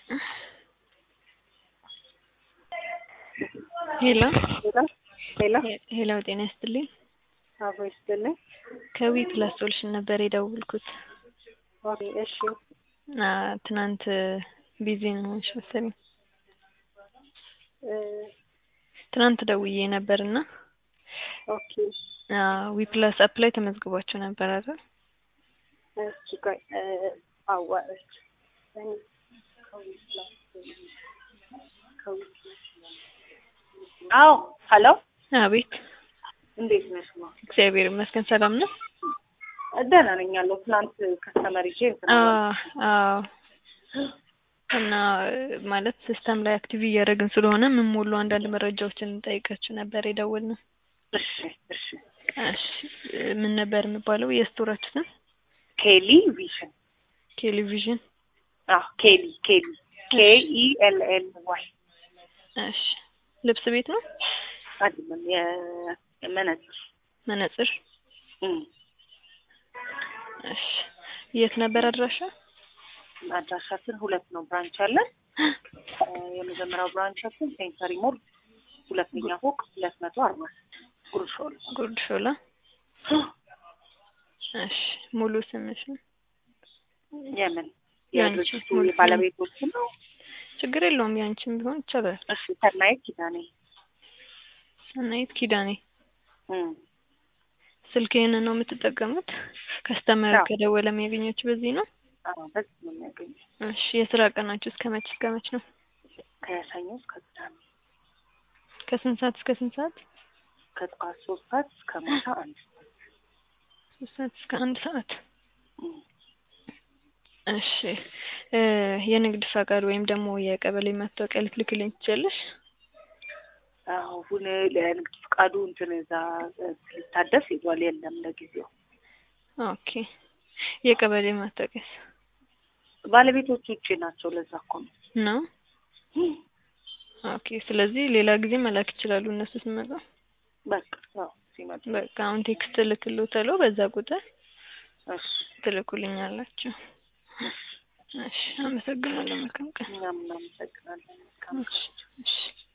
ሄሎ ሄሎ ሄሎ ጤና ይስጥልኝ። አቦ ይስጥልኝ። ከዊ ፕላስ ሶሉሽን ነበር የደወልኩት። ኦኬ እሺ አ ትናንት ቢዚ ነሽ መሰለኝ። እ ትናንት ደውዬ ነበር እና ኦኬ ዊ ፕላስ አፕ ላይ ተመዝግባችሁ ነበር አይደል? እሺ ቆይ እ አዋራች አዎ ሄሎ አቤት እንዴት ነሽ? ማ እግዚአብሔር ይመስገን ሰላም ነው። ደህና ነኝ ያለው ትናንት ከስተመር ይዤ እንትን አ አላልኩም። አዎ እና ማለት ሲስተም ላይ አክቲቭ እያደረግን ስለሆነ ምን ሙሉ አንዳንድ መረጃዎችን እንጠይቃችሁ ነበር የደወልነው። እሺ እሺ እሺ ምን ነበር የሚባለው የስቶራችሁ ስም? ኬሊ ቪዥን ቴሌቪዥን። አዎ ኬሊ ኬሊ ኬ ኢ ኤል ኤል ዋይ እሺ ልብስ ቤት ነው? አይደለም የ- የመነጽር መነጽር። እም እሺ የት ነበር አድራሻ? አድራሻችን ሁለት ነው ብራንች አለን። እ የመጀመሪያው ብራንቻችን ሴንተሪ ሞል ሁለተኛ ፎቅ ሁለት መቶ አርባ ጉርሾል ጉርድ ሾላ። እሺ ሙሉ ስምሽን? የምን ያንቺ የድርጅቱ ሙሉ የባለቤቶች ነው። ችግር የለውም ያንቺም ቢሆን ይቻላል። እሺ ሰናይት ኪዳኔ ሰናይት ኪዳኔ። እም ስልክ ይሄንን ነው የምትጠቀሙት? ከስተመር አዎ። ከደወለ የሚያገኛችሁ በዚህ ነው? አዎ በዚህ ነው የሚያገኘው እሺ የስራ ቀናችሁ እስከ መች እስከ መች ነው? ከሰኞ እስከ ቅዳሜ ከስንት ሰዓት እስከ ስንት ሰዓት? ከጠዋት ሶስት ሰዓት እስከ ማታ አንድ ሰዓት ሶስት ሰዓት እስከ አንድ ሰዓት። እም እሺ እ የንግድ ፈቃድ ወይም ደግሞ የቀበሌ መታወቂያ ልትልክልኝ ትችያለሽ? አሁን ለንግድ ፍቃዱ እንትን እዛ እ ሊታደስ ሄዷል። የለም ለጊዜው ኦኬ የቀበሌ መታወቂያስ ባለቤቶቹ ውጪ ናቸው። ለዛ እኮ ነው ነው? ኦኬ ስለዚህ ሌላ ጊዜ መላክ ይችላሉ እነሱ ሲመጣ። በቃ ያው ሲመጡ በቃ አሁን ቴክስት እልክልዎታለሁ በዛ ቁጥር እሺ ትልኩልኛላችሁ። እሺ አመሰግናለሁ። መልካም ቀን። እኛም እናመሰግናለን። መልካም እሺ እሺ